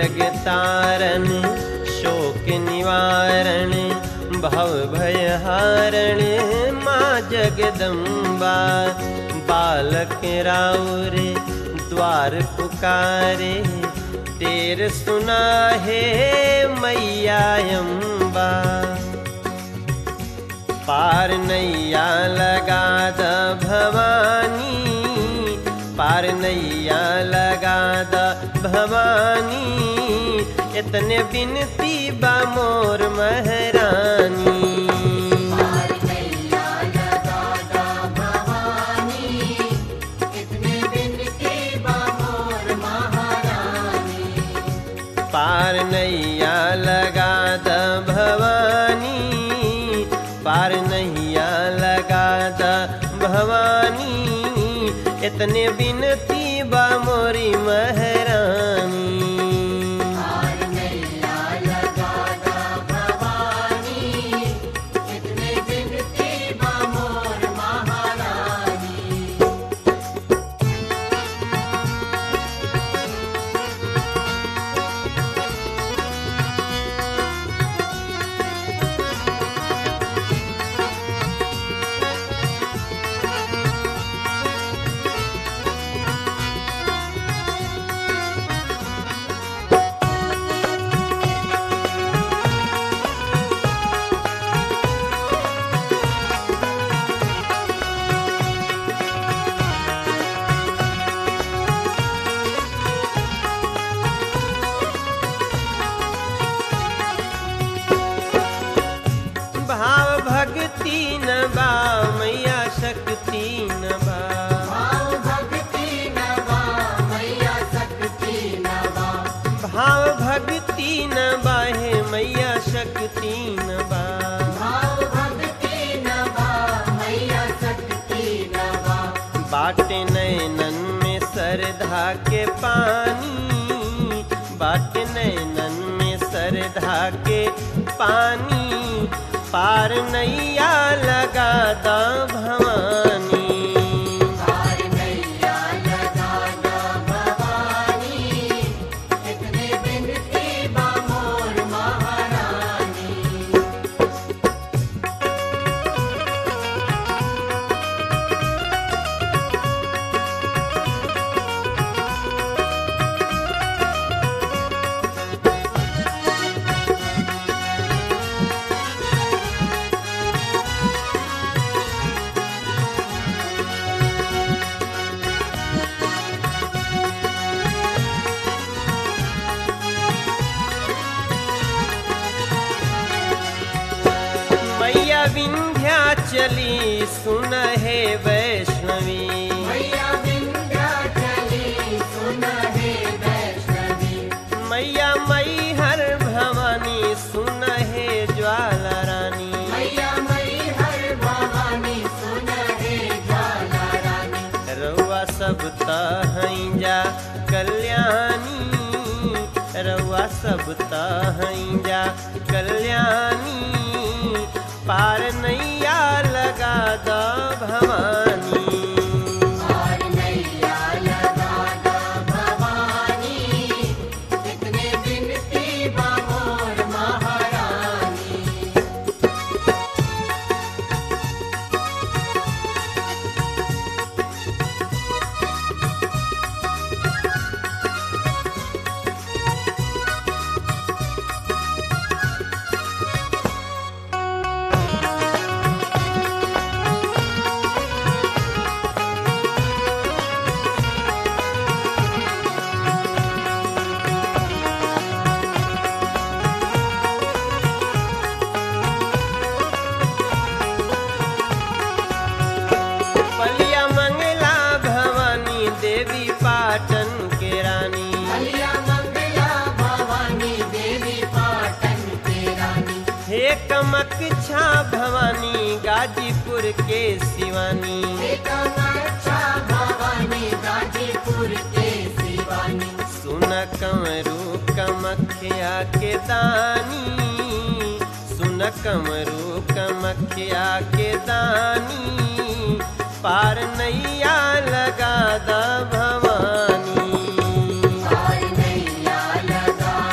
जग तारण शोक निवारण भव भय हारण माँ जगदम्बा बालक राउर द्वार पुकारे तेर सुना है मैया अम्बा पार नैया लगा द भवानी पार नैया लगा द भवानी इतने बिनती बा मोर महरानी पार नैया लगा दा भवानी इतने बिनती बा मोर महारानी पार नैया लगा द भवानी पार नैया लगा द भवानी इतने बिनती बा मोरी महरानी पार नैया लगा दा भवानी इतने बिनती बा मोर महारानी भाव भक्ति न बा मैया शक्ति न बा भाव भक्ति नवा मैया शक्ति नवा भाव भक्ति न बा हे मैया शक्ति न बा भाव भक्ति नवा मैया शक्ति नवा बाटे नैनन में सरधा के पानी बाटे नैनन में सरधा के पानी पार नैया लगा दा भवानी पार नैया लगा दा भवानी इतने बिनती बा मोर महारानी मैया विंध्याचली सुन हे वैष्णवी मैया विंध्याचली सुन हे वैष्णवी मैया मई हर भवानी सुन हे ज्वाला रानी मैया मई हर भवानी सुन हे ज्वाला रानी रउआ सब तहई जा कल्याणी रउआ सब तहई जा कल्याणी पार नैया लगा द भवानी पार नैया लगा दा भवानी इतने बिनती बा मोर महारानी पलिया मंगला भवानी देवी पाटन के रानी हलिया मंगला भवानी देवी पाटन के रानी हे कमकछा भवानी गाजीपुर के शिवानी अच्छा भवानी गाजीपुर के शिवानी सुन कमरू कमखिया के दानी सुन कमरू कमखिया के दानी पार नैया लगा दा भवानी पार नैया लगा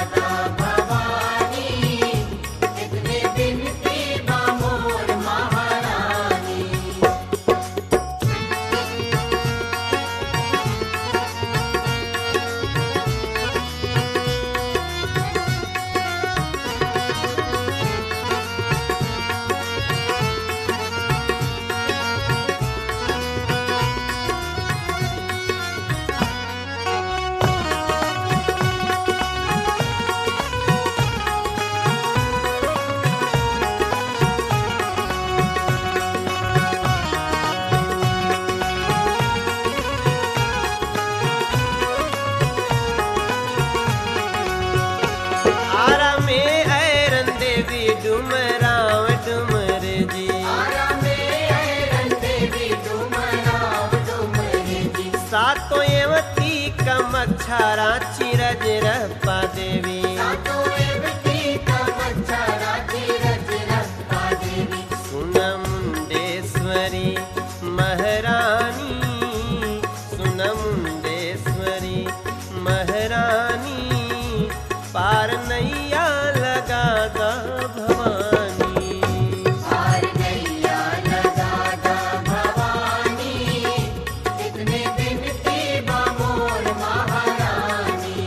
मच्छारा चिरज रप्पा देवी सातो एवती तमच्छरा धीरज रप्पा देवी सुन मुंडेश्वरी महारानी सुन मुंडेश्वरी महारानी पार नैया लगा दा भवानी हार गैया लगा दा भवानी इतने दिन की बमोर महारानी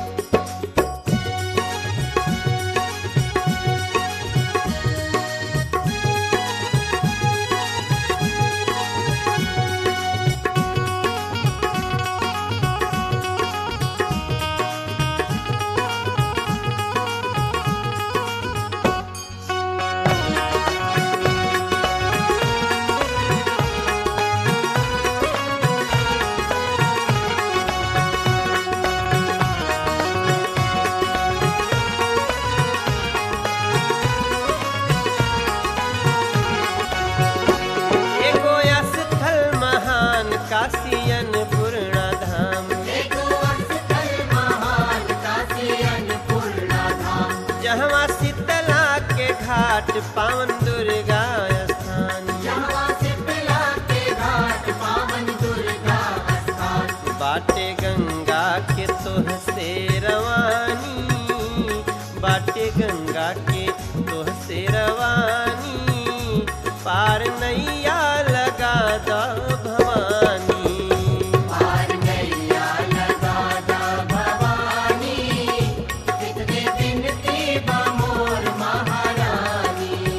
एगो स्थल महान काशियन पूर्णा धाम देखो अस्थल महान काशी अन्नपूर्णा धाम जहवा शीतला के घाट पावन दुर्गा स्थान जहाँ शीतला के घाट पावन दुर्गा स्थान बाटे गंगा के तोह से रवानी बाटे गंगा के तोह से रवानी पार नैया लगा दा भवानी पार नैया लगा दा भवानी कितने दिन की बमोर महारानी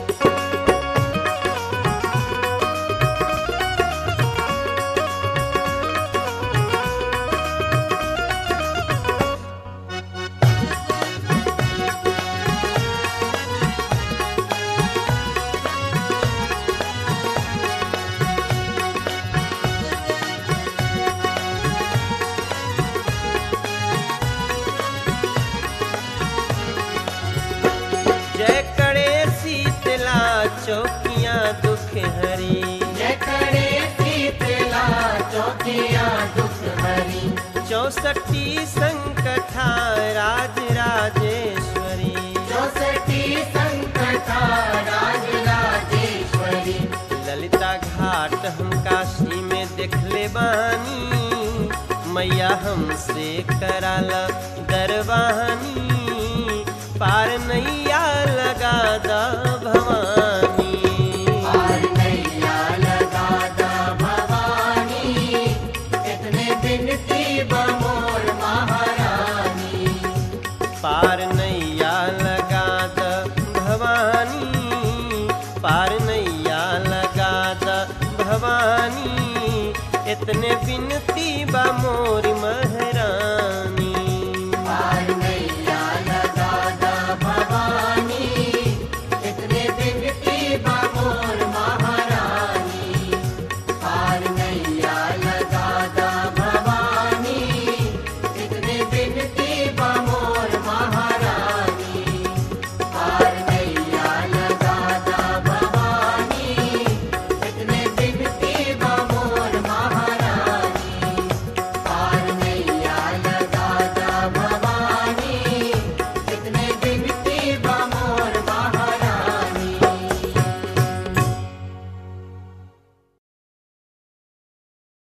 जय करे शीतला चौकियां दुख हरी जय करे शीतला चौकिया दुख हरी चौसठी संकथा राज राजेश्वरी चौसठी संकथा राज राजेश्वरी ललिता घाट हम काशी में देखले बानी मैया हमसे कराला दरबानी पार नैया लगा दा भवानी पार नैया लगा दा भवानी कितने दिन की बमोर महारानी पार नैया लगा दा भवानी पार नैया लगा दा भवानी इतने बिनती बा मोरी मर